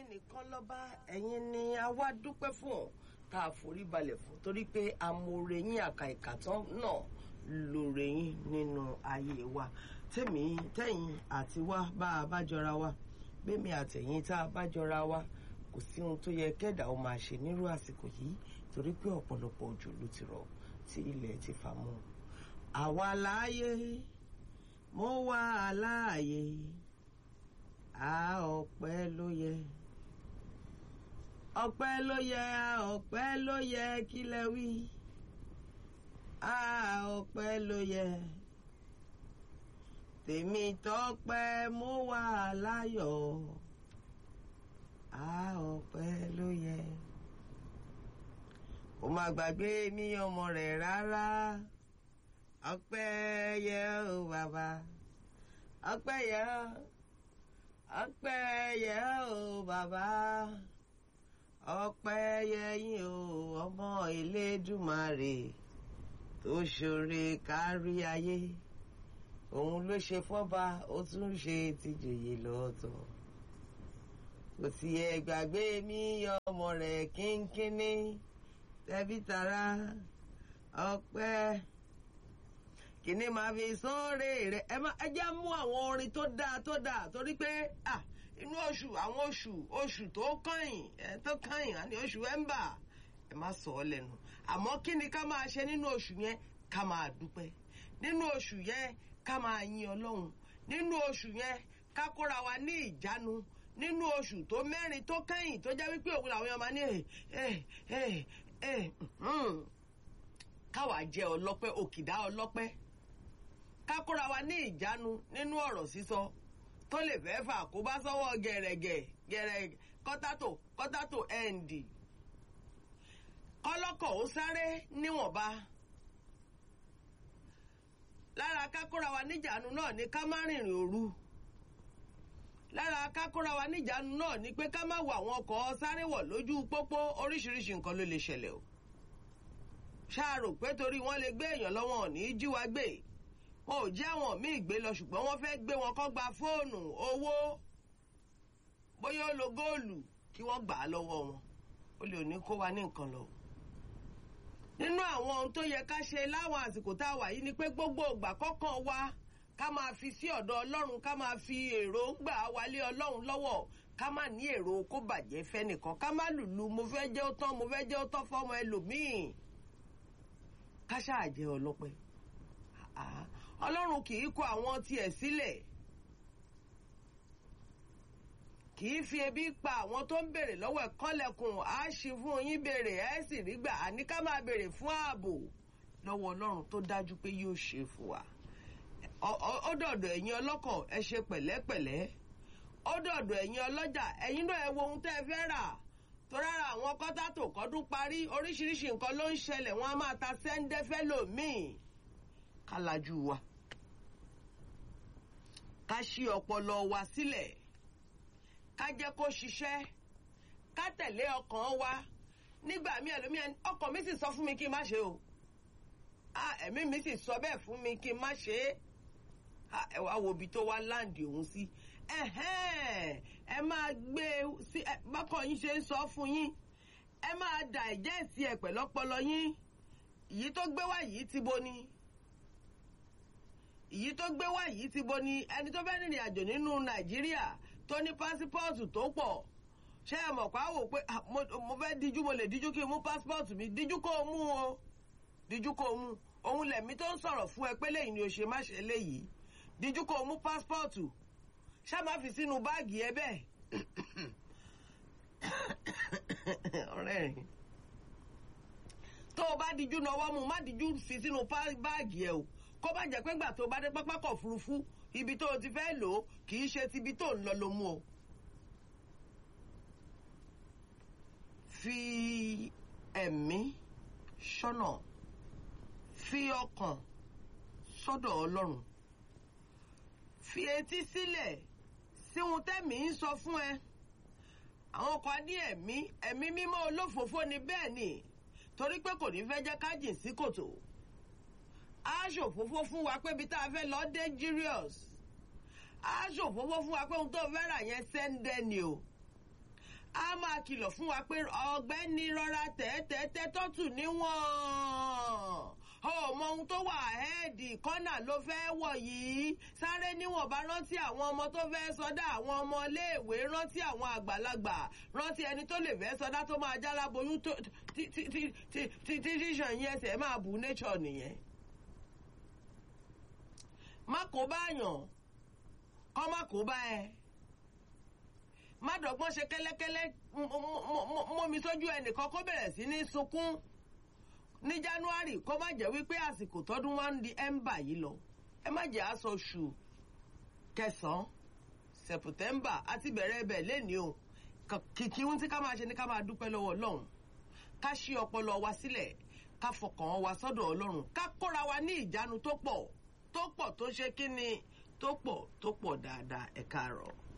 nìkan lọ́ba ẹ̀yin ni a wá dúpẹ́ fún ọ tá a forí balẹ̀ fún torí pé amóore yín àkà ìkàtán náà lóore yín nínú ayé wa tèmi tẹ̀yìn àti wá bá a bá jọra wa gbẹ̀mí àtẹ̀yìn tá a bá jọra wa kò sí ohun tó yẹ kẹ́dà ó máa ṣe nírú àsìkò yìí torí pé ọ̀pọ̀lọpọ̀ òjò ló ti rọ̀ tí ilẹ̀ ti fà mọ́ àwa láàyè mo wà láàyè a ọpẹ́ ló yẹ ọpẹ́ ló yẹ a ọpẹ́ ló yẹ kí lẹ wí a ọpẹ́ ló yẹ tèmi tọ́pẹ́ mo wà láyọ̀ a ọpẹ́ ló yẹ kò má gbàgbé mi ọmọ rẹ̀ rárá ọpẹ́ yẹ o bàbá ọpẹ́ yẹ o ọpẹ́ yẹ o bàbá ọpẹ́ yẹ yín o ọmọ Elédùmarè tó ṣoore kárí ayé òun ló ṣe fọ́ba ó tún ṣe tìjòyè lọ́tọ̀ kò tiẹ̀ gbàgbé mi ọmọ rẹ̀ kínkínní tẹbí tará ọpẹ́ kìíní máa fi sóòrè rẹ ẹ má ẹ já mú àwọn orin tó dáa tó dáa torí pé ah inú oṣù àwọn oṣù oṣù tó kàyìn ẹ tó kàyìn àní oṣù ẹmbà ẹ má sọ ọ lẹ́nu àmọ́ kí ni ká máa ṣe nínú oṣù yẹn ká máa dúpẹ́ nínú oṣù yẹn ká máa yin Ọlọ́run nínú oṣù yẹn ká kóra wa ní ìjánu nínú oṣù tó mẹ́rin tó kẹ́yìn tó jẹ́ wípé òun làwọn èèyàn máa ní ẹ ẹ ẹ káwa jẹ́ ọlọ́pẹ́ òkìdá ọlọ́pẹ́ ká kóra wa ní ìjánu nínú ọ̀rọ̀ sísọ tó lè fẹ́ fà kó bá sọ́wọ́ gẹ̀rẹ̀gẹ̀ gẹ̀rẹ̀ kọ́tátò kọ́tátò ẹ̀ǹdì kọ́lọ́kọ̀ ó sáré níwọ̀nba lára ká kóra wa níjànú náà ni ká má rìnrìn òru lára ká kóra wa níjànú náà ni pé ká má wọ àwọn ọkọ̀ sáré wọ̀ lójú pópó oríṣiríṣi nǹkan ló lè ṣẹlẹ̀ o ṣáàrò pé torí wọ́n lè gbé èèyàn lọ́wọ́ ní í jí wa gbé wọn ò jẹ́ àwọn míì gbé lọ ṣùgbọ́n wọ́n fẹ́ gbé wọn kó gba fóònù owó bóyá ó lo góòlù kí wọ́n gbà á lọ́wọ́ wọn ó lè ní kó wa ní nǹkan lọ. nínú àwọn ohun tó yẹ ká ṣe láwọn àsìkò tá a wà yìí ni pé gbogbo ìgbà kọ̀ọ̀kan wa ká máa fi sí ọ̀dọ̀ ọlọ́run ká máa fi èròǹgbà wálé ọlọ́run lọ́wọ́ ká má ní èrò kó bàjẹ́ fẹ́nìkan ká má lùlù mo fẹ́ jẹ́ ó tán mo fẹ́ jẹ́ ó tán fọ́mọ ẹlòmíì ká ṣáà jẹ́ ọlọ́pẹ́ ọlọ́run kì í kọ àwọn tiẹ̀ sílẹ̀ kì í fi ebi pa àwọn tó ń béèrè lọ́wọ́ ẹ̀ kọ́lẹ̀kùn á ṣí fún yín béèrè ẹ̀ sì rí gbà àní ká máa béèrè fún ààbò lọ́wọ́ ọlọ́run tó dájú pé yóò ṣe fún wa ó dọ̀dọ̀ ẹ̀yin ọlọ́kọ̀ ẹ ṣe pẹ̀lẹ́pẹ̀lẹ́ ó dọ̀dọ̀ ẹ̀yin ọlọ́jà ẹ̀yin náà ẹ wo ohun tẹ́ ẹ fẹ́ rà tó rárá àwọn kọ́tàtò kọ́dún parí oríṣiríṣi nǹkan ló ń ṣẹlẹ̀ wọ́n á máa ta sẹ́ńdẹ́fẹ́ lòmíì ká lajú wa ká ṣí ọpọlọ wa sílẹ̀ ká jẹ́ kó ṣiṣẹ́ ká tẹ̀lé ọkàn wa nígbà míì ẹlòmíì ọkàn mi sì sọ fún mi kí n má ṣe o ẹ̀mí mi sì sọ bẹ́ẹ̀ fún mi kí n má ṣe é ẹ wá wo ibi tó wá láǹdì òun sí ẹ máa gbé sí bákan yín ṣe ń sọ fún yín ẹ máa dà ẹ̀jẹ̀ sí ẹ pẹ̀lọ́pọlọ yín èyí tó gbé wá yìí ti bo ni èyí tó gbé wá yìí ti bo ni ẹni tó fẹ́ rìnrìn àjò nínú nàìjíríà tó ní pásípọ́ọ̀tù tó pọ̀ ṣé ẹ mọ̀ pa wò pé mo fẹ́ díjú mo lè díjú kí n mú pásípọ́ọ̀tù mi díjú kó o mú o díjú kó o mú òun lẹ̀mí tó ń sọ̀rọ̀ fún ẹ pé lẹ́yìn ni o ṣe má ṣe léyìí díjú kó o mú pásípọ́ọ̀tù ṣá má fi sínú báàgì ẹ bẹ́ẹ̀ ọ̀rẹ́ rìn tó o bá díjú náwó mu má díjú fi sínú báàgì ẹ o kó bá jẹ́ pé gbà tó bá dé pápákọ̀ òfurufú ibi tó o ti fẹ́ lò ó kì í ṣe tibi tó ń lọ ló mú o. fi ẹ̀mí ṣọ́nà fi ọkàn sọ́dọ̀ ọlọ́run fi etí sílẹ̀ sí ohun tẹ́mi ń sọ fún ẹ àwọn kan ní ẹ̀mí ẹ̀mí mímọ́ olófòófó ni bẹ́ẹ̀ ni torí pé kò ní fẹ́ jẹ́ ká jìn sí kòtò á ṣòfófó fún wa pé ibi tá a fẹ́ lọ dangerous á ṣòfófó fún wa pé ohun tó fẹ́ rà yẹn sẹ́ńdẹ́ ni o a máa kìlọ̀ fún wa pé ọ̀gbẹ́ni rọra tẹ́tẹ́tẹ́ tọ́tù níwọ̀n ọmọ ohun tó wà ẹ́ẹ̀dì kọ́nà ló fẹ́ wọ̀ yìí sáré níwọ̀nba rántí àwọn ọmọ tó fẹ́ sọdá àwọn ọmọ iléèwé rántí àwọn àgbàlagbà rántí ẹni tó lè fẹ́ sọdá tó máa já láboyún tí tíṣàn yẹn ẹsẹ̀ máa bù nature nìyẹn. má kó báyàn kọ́ má kó bá ẹ má dọ̀gbọ́n ṣe kẹ́lẹ́kẹ́lẹ́ mọ́mi sójú ẹnìkan kó bẹ̀rẹ̀ sí ní sunkún ní january kó má jẹ́ wípé àsìkò tọdún wá ń di ẹ́mbà yìí lọ ẹ má jẹ́ aṣọ oṣù kẹsàn-án sẹ̀pùtẹ́mbà àti bẹ̀rẹ̀ ẹbẹ̀ lẹ́ni o kìkì ohun tí ká máa ṣe ni ká máa dúpẹ́ lọ́wọ́ ọlọ́run ká ṣí ọpọlọ wa sílẹ̀ ká fọkàn wa sọ́dọ̀ ọlọ́run ká kóra wa ní ìjánu tó pọ̀ tó pọ̀ tó ṣe kí ni tó pọ̀ tó pọ̀ dáadáa ẹ káàárọ̀.